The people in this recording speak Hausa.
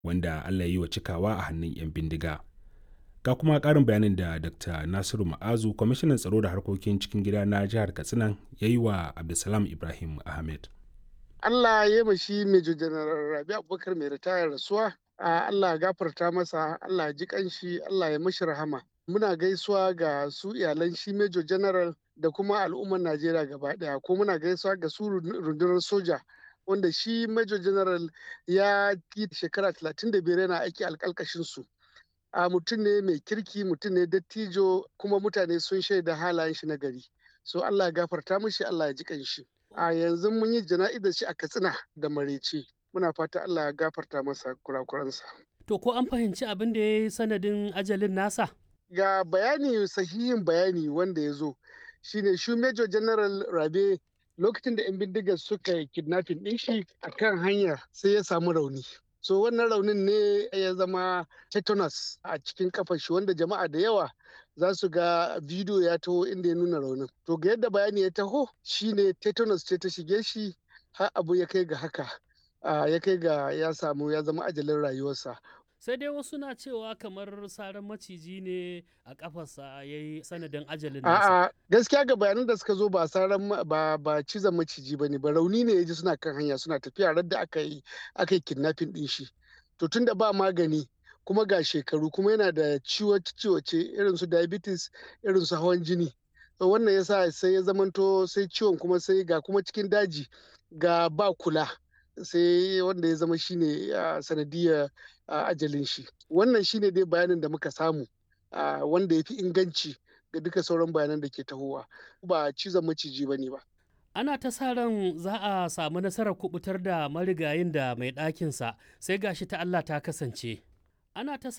wanda Allah ya yi wa cikawa a hannun 'yan bindiga. Ga kuma ƙarin bayanin da Dr. Nasiru Ma'azu, kwamishinan tsaro da harkokin cikin gida na jihar Katsina ya yi wa Abdulsalam Ibrahim Ahmed. Allah ya yi shi Major General Rabi Abubakar mai ritayar rasuwa. Allah ya gafarta masa, Allah ya ji kanshi, Allah ya mashi rahama. Muna gaisuwa ga su iyalan shi Major General da kuma al'ummar Najeriya gaba ɗaya, ko muna gaisuwa ga su rundunar soja wanda shi Major General ya yi shekara 35 yana aiki alƙalƙashin su. A mutum ne mai kirki, mutum ne dattijo, kuma mutane sun shaida halayen shi na gari. So Allah ya gafarta mishi, Allah ya ji kanshi. A yanzu mun yi jana'izar shi a Katsina da Marece. Muna fata Allah ya gafarta masa kurakuransa. To ko an fahimci abin da ya yi sanadin ajalin nasa? Ga bayani sahihin bayani wanda ya zo shine shi Major General Rabe lokacin da 'yan bindigar suka yi kidnapping ɗin shi a kan hanya sai ya samu rauni. So wannan raunin ne ya zama tetanus a cikin kafar shi wanda jama'a da yawa za su ga bidiyo ya taho inda ya nuna raunin. To ga yadda bayani ya taho shine tetanus ce ta shige shi har abu ya kai ga haka. ya kai ga ya samu ya zama ajalin rayuwarsa. sai dai wasu na cewa kamar saran maciji ne a kafarsa ya yi sanadin ajalin nasa. A'a gaskiya ga bayanan da suka zo ba saran ba ba cizon maciji bane ba rauni ne ya ji suna kan hanya suna tafiya radda aka yi aka yi kidnapping din shi. To tunda ba magani kuma ga shekaru kuma yana da ciwo-ciwoce irin su diabetes irin su hawan jini. To wannan yasa sai ya zamanto sai ciwon kuma sai ga kuma cikin daji ga ba kula. sai wanda ya zama shine sanadiyar ajalin shi wannan shine dai bayanin da muka samu wanda ya fi inganci ga duka sauran bayanan da ke tahowa ba cizon maciji ba ne ba ana ta sa ran za a samu nasarar kubutar da marigayin da mai ɗakinsa sai gashi ta Allah ta kasance ana ta